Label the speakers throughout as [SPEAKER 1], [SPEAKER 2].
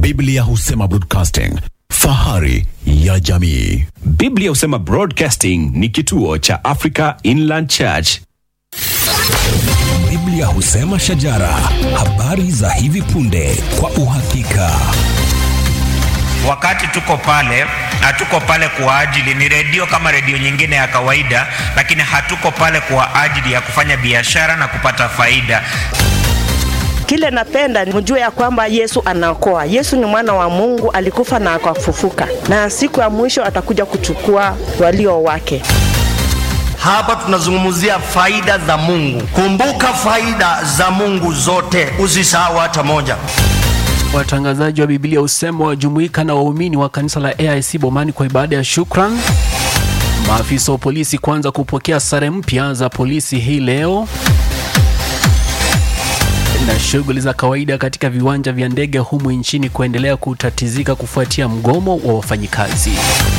[SPEAKER 1] Biblia husema broadcasting, fahari ya jamii.
[SPEAKER 2] Biblia husema Broadcasting ni kituo cha Africa Inland Church.
[SPEAKER 3] Biblia husema shajara, habari za hivi punde kwa uhakika.
[SPEAKER 4] wakati tuko pale hatuko pale kwa ajili ni redio kama redio nyingine ya kawaida lakini hatuko pale kwa ajili ya kufanya biashara na kupata faida
[SPEAKER 5] Kile napenda mjue ya kwamba Yesu anaokoa. Yesu ni mwana wa Mungu, alikufa na akafufuka, na siku ya mwisho atakuja kuchukua walio wake.
[SPEAKER 6] Hapa tunazungumzia faida za Mungu. Kumbuka faida za Mungu zote, usisahau hata moja.
[SPEAKER 7] Watangazaji wa Biblia husema wajumuika na waumini wa kanisa la AIC Bomani kwa ibada ya shukran. Maafisa wa polisi kuanza kupokea sare mpya za polisi hii leo, na shughuli za kawaida katika viwanja vya ndege humu nchini kuendelea kutatizika kufuatia mgomo wa wafanyikazi.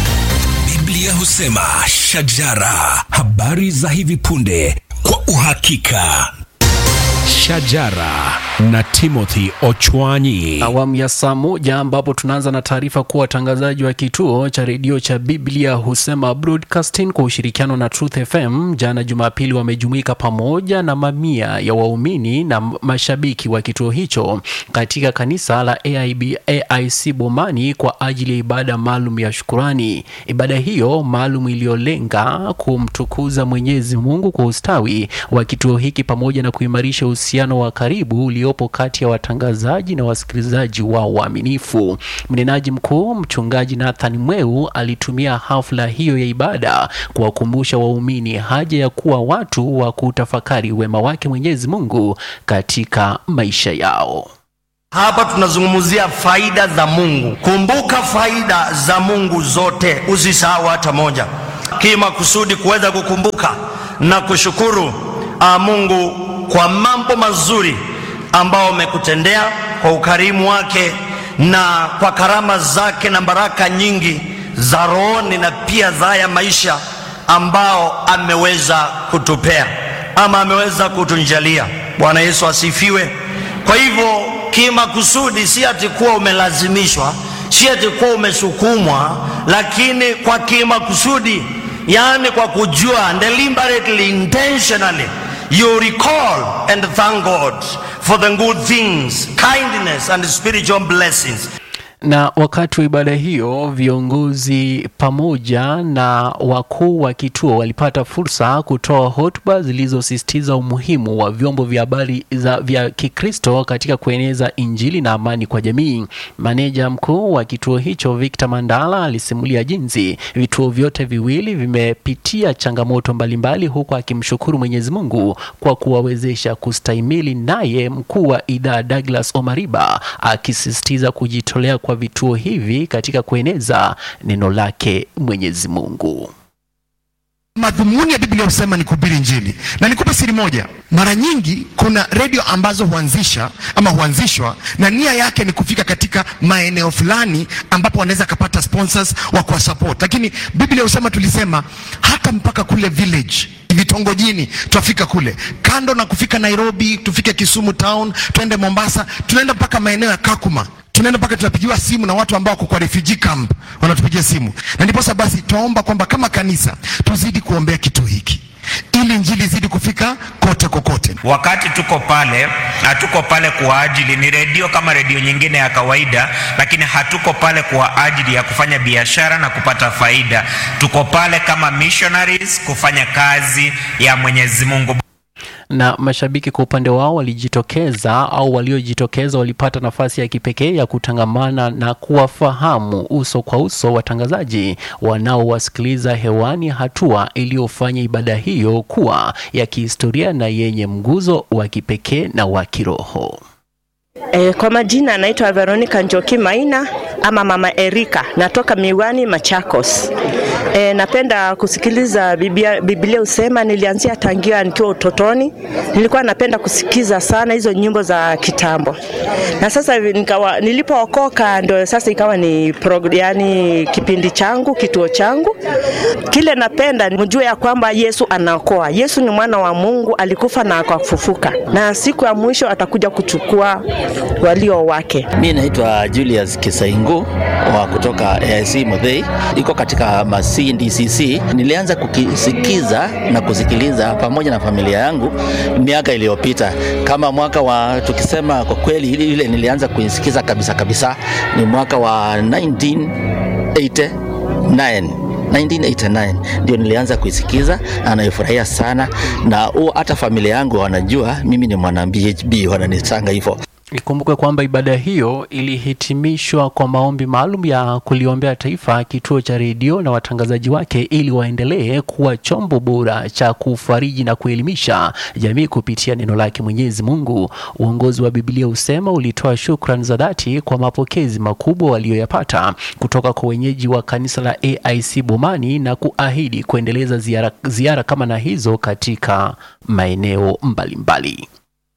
[SPEAKER 3] Biblia husema shajara, habari za hivi punde kwa uhakika.
[SPEAKER 2] Shajara na Timothy Ochwanyi.
[SPEAKER 7] awamu ya saa moja ambapo tunaanza na taarifa kuwa watangazaji wa kituo cha redio cha Biblia husema Broadcasting kwa ushirikiano na Truth FM jana Jumapili wamejumuika pamoja na mamia ya waumini na mashabiki wa kituo hicho katika kanisa la AIB, AIC Bomani kwa ajili ya ibada maalum ya shukurani. Ibada hiyo maalum iliyolenga kumtukuza Mwenyezi Mungu kwa ustawi wa kituo hiki pamoja na kuimarisha uhusiano wa karibu uliopo kati ya watangazaji na wasikilizaji wao waaminifu. Mnenaji mkuu mchungaji Nathan Mweu alitumia hafla hiyo ya ibada kuwakumbusha waumini haja ya kuwa watu wa kutafakari wema wake Mwenyezi Mungu katika maisha yao.
[SPEAKER 6] Hapa tunazungumzia faida za Mungu. Kumbuka faida za Mungu zote, usisahau hata moja. Kima kusudi kuweza kukumbuka na kushukuru ah, Mungu kwa mambo mazuri ambao amekutendea kwa ukarimu wake na kwa karama zake na baraka nyingi za rohoni na pia za haya maisha ambao ameweza kutupea ama ameweza kutunjalia. Bwana Yesu asifiwe. Kwa hivyo kimakusudi, si ati kuwa umelazimishwa, si ati kuwa umesukumwa, lakini kwa kimakusudi, yaani kwa kujua, deliberately, intentionally you recall and thank God for the good things, kindness and spiritual blessings.
[SPEAKER 7] Na wakati wa ibada hiyo viongozi pamoja na wakuu wa kituo walipata fursa kutoa hotuba zilizosisitiza umuhimu wa vyombo vya habari za vya Kikristo katika kueneza Injili na amani kwa jamii. Maneja mkuu wa kituo hicho Victor Mandala alisimulia jinsi vituo vyote viwili vimepitia changamoto mbalimbali, huku akimshukuru Mwenyezi Mungu kwa kuwawezesha kustahimili, naye mkuu wa idhaa Douglas Omariba akisisitiza kujitolea kwa vituo hivi katika kueneza neno lake Mwenyezi Mungu.
[SPEAKER 8] Madhumuni ya Biblia husema ni kuhubiri Injili, na nikupe siri moja. Mara nyingi kuna redio ambazo huanzisha ama huanzishwa na nia yake ni kufika katika maeneo fulani ambapo wanaweza kapata sponsors wa kuwa support, lakini Biblia husema, tulisema hata mpaka kule village vitongojini twafika kule, kando na kufika Nairobi, tufike Kisumu town, twende Mombasa, tunaenda mpaka maeneo ya Kakuma tunaenda mpaka tunapigiwa simu na watu ambao wako kwa refugee camp wanatupigia simu, na ndiposa basi twaomba kwamba kama kanisa tuzidi kuombea kituo hiki ili injili izidi kufika kote kokote.
[SPEAKER 4] wakati tuko pale hatuko pale kwa ajili ni redio kama redio nyingine ya kawaida lakini hatuko pale kwa ajili ya kufanya biashara na kupata faida tuko pale kama missionaries kufanya kazi ya mwenyezi mungu
[SPEAKER 7] na mashabiki kwa upande wao walijitokeza au waliojitokeza walipata nafasi ya kipekee ya kutangamana na kuwafahamu uso kwa uso watangazaji wanaowasikiliza hewani, hatua iliyofanya ibada hiyo kuwa ya kihistoria na yenye mguzo wa kipekee na wa kiroho.
[SPEAKER 5] E, kwa majina anaitwa Veronica Njoki Maina. ama mama Erika, natoka Miwani, Machakos. E, napenda kusikiliza Biblia, Biblia usema nilianzia tangia nikiwa utotoni. Nilikuwa napenda kusikiza sana hizo nyimbo za kitambo, na sasa nikawa nilipookoka ndio sasa ikawa ni prog, yani kipindi changu kituo changu. Kile napenda mjue ya kwamba Yesu anaokoa. Yesu ni mwana wa Mungu, alikufa na akafufuka, na siku ya mwisho atakuja kuchukua walio wake.
[SPEAKER 9] Mi naitwa Julius Kisaingu wa kutoka AIC Muthei, iko katika Masi DCC. Nilianza kukisikiza na kusikiliza pamoja na familia yangu miaka iliyopita, kama mwaka wa tukisema kwa kweli, ile ile nilianza kuisikiza kabisa kabisa ni mwaka wa 1989 1989 ndio nilianza kuisikiza na naifurahia sana, na huo hata familia yangu wanajua mimi ni mwana BHB, wananisanga hivyo.
[SPEAKER 7] Ikumbukwe kwamba ibada hiyo ilihitimishwa kwa maombi maalum ya kuliombea taifa, kituo cha redio na watangazaji wake ili waendelee kuwa chombo bora cha kufariji na kuelimisha jamii kupitia neno lake Mwenyezi Mungu. Uongozi wa Biblia husema ulitoa shukrani za dhati kwa mapokezi makubwa walioyapata kutoka kwa wenyeji wa kanisa la AIC Bomani na kuahidi kuendeleza ziara, ziara kama na hizo katika maeneo mbalimbali.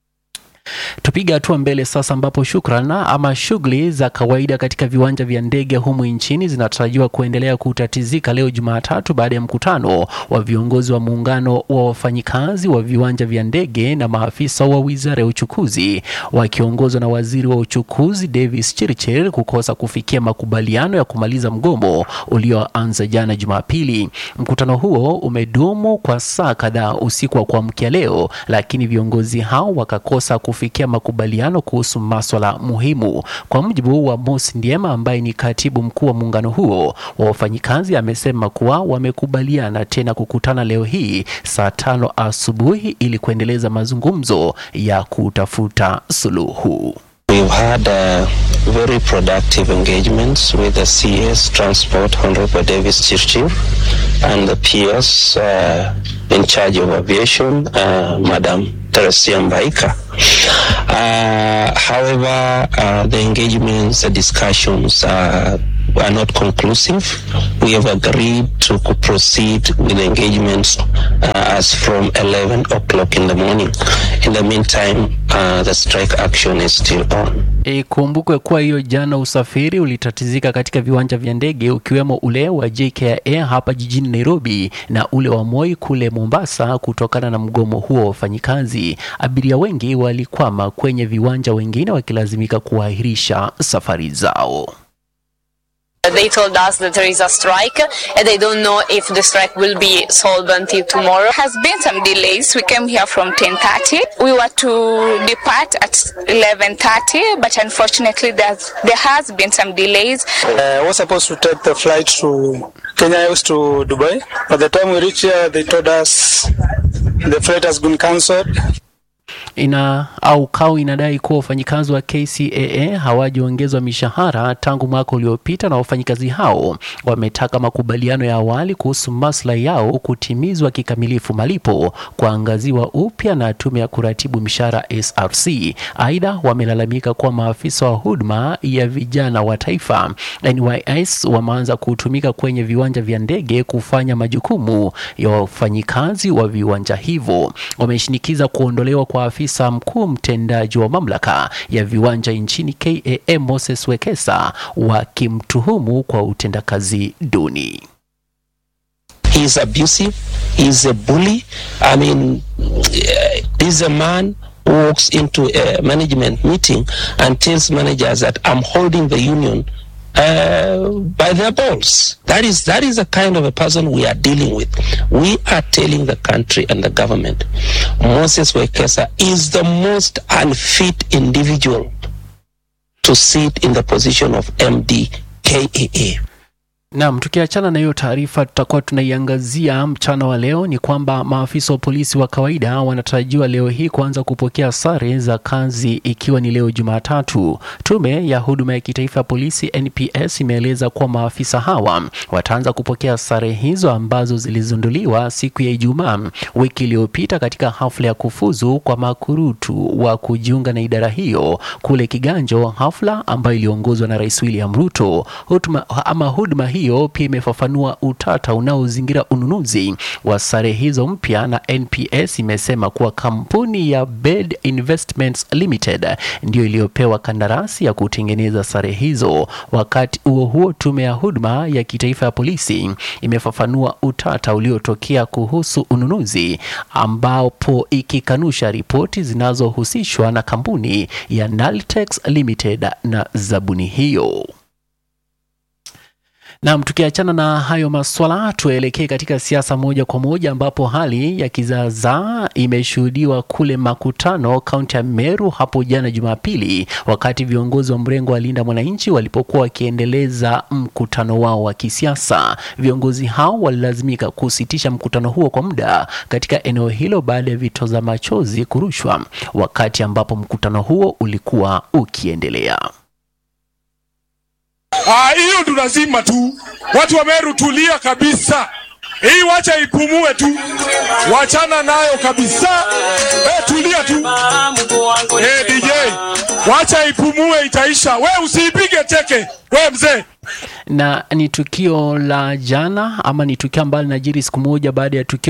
[SPEAKER 7] Tupiga hatua mbele sasa, ambapo shukran ama shughuli za kawaida katika viwanja vya ndege humu nchini zinatarajiwa kuendelea kutatizika leo Jumatatu baada ya mkutano wa viongozi wa muungano wa wafanyikazi wa viwanja vya ndege na maafisa wa wizara ya uchukuzi wakiongozwa na waziri wa uchukuzi Davis Chirchir kukosa kufikia makubaliano ya kumaliza mgomo ulioanza jana Jumapili. Mkutano huo umedumu kwa saa kadhaa usiku wa kuamkia leo, lakini viongozi hao wakakosa kufikia makubaliano kuhusu maswala muhimu. Kwa mujibu wa Mosi Ndiema ambaye ni katibu mkuu wa muungano huo wa wafanyikazi, amesema kuwa wamekubaliana tena kukutana leo hii saa tano asubuhi ili kuendeleza mazungumzo ya kutafuta suluhu.
[SPEAKER 10] We've had uh, very productive engagements with the CS Transport Honorable Davis Chirchir and the PS uh, in charge of aviation, uh, Madam Teresia Mbaika. Uh, however, uh, the engagements, the discussions uh, are not conclusive. We have agreed to co- proceed with the engagements uh, as from 11 o'clock in the morning. In the meantime, uh, the strike action is still on.
[SPEAKER 7] Ikumbukwe kuwa hiyo jana usafiri ulitatizika katika viwanja vya ndege ukiwemo ule wa JKIA hapa jijini Nairobi na ule wa Moi kule Mombasa kutokana na mgomo huo wa wafanyikazi. Abiria wengi walikwama kwenye viwanja, wengine wakilazimika kuahirisha safari zao.
[SPEAKER 11] They told us that there is a strike and they don't know if the strike will be solved until tomorrow. Has been some delays. We came here from 10:30. We were to depart at 11:30, but unfortunately there's, there has been some delays.
[SPEAKER 12] Uh, I was supposed to take the flight to Kenya Airways to Dubai. By the time we reached here, they told us the flight has been cancelled.
[SPEAKER 7] ina au KAU inadai kuwa wafanyikazi wa KCAA hawajaongezwa mishahara tangu mwaka uliopita, na wafanyikazi hao wametaka makubaliano ya awali kuhusu maslahi yao kutimizwa kikamilifu, malipo kuangaziwa upya na tume ya kuratibu mishahara SRC. Aidha, wamelalamika kuwa maafisa wa huduma ya vijana wa taifa NYS wameanza kutumika kwenye viwanja vya ndege kufanya majukumu ya wafanyikazi wa viwanja hivyo. Wameshinikiza kuondolewa kwa afisa mkuu mtendaji wa mamlaka ya viwanja nchini KAA Moses Wekesa, wakimtuhumu kwa utendakazi duni.
[SPEAKER 10] He's abusive. He's a bully. I mean, eh, he's a man who walks into a management meeting and tells managers that I'm holding the union uh, by their balls. That is that is the kind of a person we are dealing with. We are telling the country and the government, Moses Wekesa is the most unfit individual to sit in the position of MD KAA.
[SPEAKER 7] Naam, tukiachana na hiyo taarifa tutakuwa tunaiangazia mchana wa leo ni kwamba maafisa wa polisi wa kawaida wanatarajiwa leo hii kuanza kupokea sare za kazi ikiwa ni leo Jumatatu. Tume ya huduma ya kitaifa ya polisi NPS imeeleza kuwa maafisa hawa wataanza kupokea sare hizo ambazo zilizinduliwa siku ya Ijumaa wiki iliyopita katika hafla ya kufuzu kwa makurutu wa kujiunga na idara hiyo kule Kiganjo, hafla ambayo iliongozwa na Rais William Ruto. Huduma, ama huduma hiyo pia imefafanua utata unaozingira ununuzi wa sare hizo mpya, na NPS imesema kuwa kampuni ya Bed Investments Limited ndio iliyopewa kandarasi ya kutengeneza sare hizo. Wakati huo huo, tume ya huduma ya kitaifa ya polisi imefafanua utata uliotokea kuhusu ununuzi, ambapo ikikanusha ripoti zinazohusishwa na kampuni ya Naltex Limited na zabuni hiyo. Naam, tukiachana na hayo maswala, tuelekee katika siasa moja kwa moja, ambapo hali ya kizaazaa imeshuhudiwa kule Makutano, kaunti ya Meru hapo jana Jumapili, wakati viongozi wa mrengo wa Linda Mwananchi walipokuwa wakiendeleza mkutano wao wa kisiasa. Viongozi hao walilazimika kusitisha mkutano huo kwa muda katika eneo hilo baada ya vitoza machozi kurushwa wakati ambapo mkutano huo ulikuwa ukiendelea.
[SPEAKER 13] Ah, hiyo ndo lazima tu watu wa Meru tulia kabisa. Hii wacha ipumue tu, wachana nayo kabisa. Eh, tulia tu. Eh, DJ, wacha ipumue, itaisha. We usiipige teke, we mzee.
[SPEAKER 7] na ni tukio la jana ama ni tukio ambalo linajiri siku moja baada ya tukio